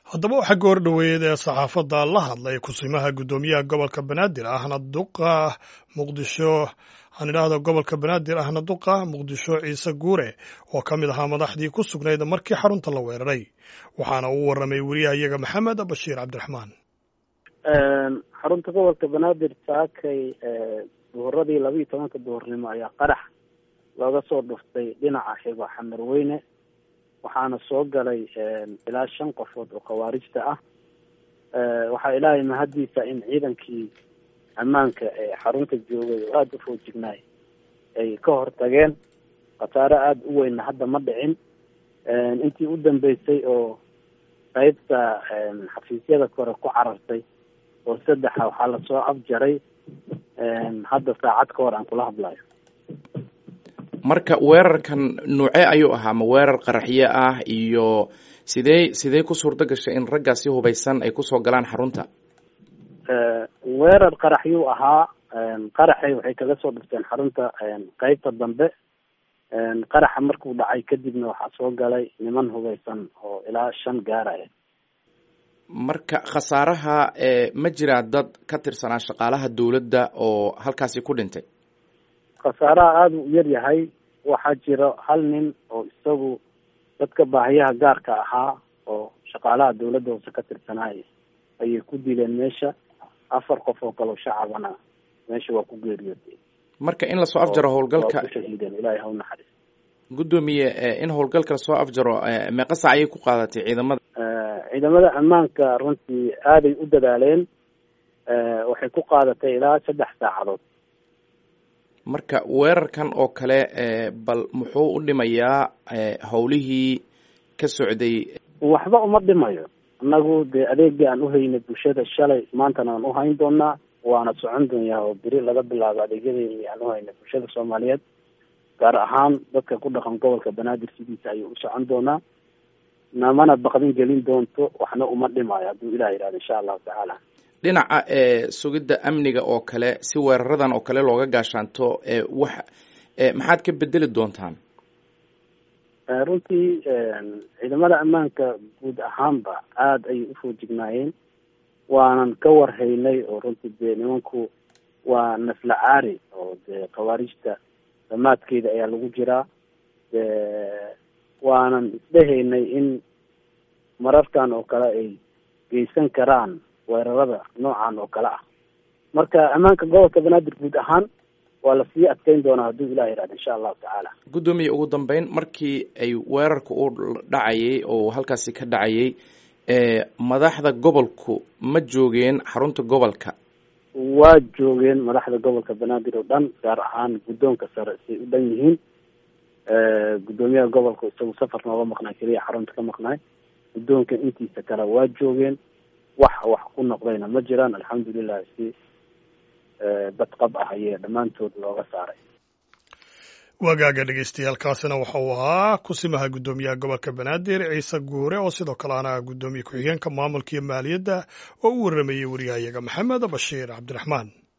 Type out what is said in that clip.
haddaba waxaa goor dhoweeyed ee saxaafadda la hadlay kusimaha guddoomiyaha gobolka banaadir ahna duqa muqdisho aan idhaahdo gobolka banaadir ahna duqa muqdisho ciise guure oo ka mid ahaa madaxdii ku sugnayd markii xarunta la weeraray waxaana uu warramay weriyahayaga maxamed bashiir cabdiraxmaan xarunta gobolka banaadir saakay duhuradii laba iyo tobanka duhurnimo ayaa qarax looga soo dhuftay dhinaca xigo xamarweyne waxaana soo galay ilaa shan qofood oo khawaarijta ah waxaa ilaahay mahaddiisa in ciidankii ammaanka ee xarunta joogay oo aada u foojignaay ay ka hortageen khasaare aada u weynna hadda ma dhicin intii u dambeysay oo qeybta xafiisyada kore ku carartay oo saddexa waxaa lasoo afjaray hadda saacad ka hor aan kula hadlayo marka weerarkan nuuce ayuu ahaa ma weerar qaraxyo ah iyo sidee sidee ku suurto gashay in raggaasi hubaysan ay kusoo galaan xarunta weerar qaraxyuu ahaa qaraxay waxay kaga soo dhifteen xarunta qeybta dambe qaraxa markuu dhacay kadibna waxaa soo galay niman hubaysan oo ilaa shan gaaraya marka khasaaraha ma jiraa dad ka tirsanaa shaqaalaha dawladda oo halkaasi ku dhintay khasaaraha aada u yar yahay waxaa jiro hal nin oo isagu dadka baahiyaha gaarka ahaa oo shaqaalaha dawladda hoose ka tirsanaay ayay ku dileen meesha afar qof oo kaleo shacabana meesha waa ku geeriyootay marka in lasoo afjaro howlgalka kushahiideen ilahay ha u naxariis guddoomiye in howlgalka lasoo afjaro meeqa saac ayay ku qaadatay ciidamada ciidamada ammaanka runtii aaday u dadaaleen waxay ku qaadatay ilaa saddex saacadood marka weerarkan oo kale bal muxuu u dhimayaa howlihii ka socday waxba uma dhimayo annagu dee adeegii aan uhaynay bulshada shalay maantana aan uhayn doonaa waana socon doonyaa oo beri laga bilaabo adeegyadeeni aan uhaynay bulshada soomaaliyeed gaar ahaan dadka ku dhaqan gobolka banaadir sidiisa ayuu u socon doonaa namana baqdin gelin doonto waxna uma dhimayo hadduu ilah yihahdo insha allahu tacaala dhinaca sugidda amniga oo kale si weeraradan oo kale looga gaashaanto wax maxaad ka bedeli doontaan runtii ciidamada ammaanka guud ahaanba aada ayay ufoojignaayeen waanan ka warhaynay oo runtii dee nimanku waa nafla caari oo dee khawaarijta damaadkeeda ayaa lagu jiraa waanan isdhehaynay in mararkan oo kale ay geysan karaan weerarada noocan oo kale ah marka ammaanka gobolka banaadir guud ahaan waa lasii adkeyn doonaa hadduu ilah yihahdo insha allahu tacaala guddoomiye ugu dambeyn markii ay weerarka u dhacayay oo halkaasi ka dhacayay madaxda gobolku ma joogeen xarunta gobolka waa joogeen madaxda gobolka banaadir oo dhan gaar ahaan guddoonka sare say u dhan yihiin guddoomiyaha gobolka isagu safar nooga maqnaay keliya xarunta ka maqnaay guddoonka intiisa kale waa joogeen wax wax ku noqdayna ma jiraan alxamdulilah si badqab ah ayee dhammaantood looga saaray wagaaga dhegeystayaaalkaasina waxa uu ahaa kusimaha guddoomiyaha gobolka banaadir ciise guure oo sidoo kale ana guddoomiye ku-xigeenka maamulka iyo maaliyadda oo u warramayey wariyahayaga maxamed bashiir cabdiraxmaan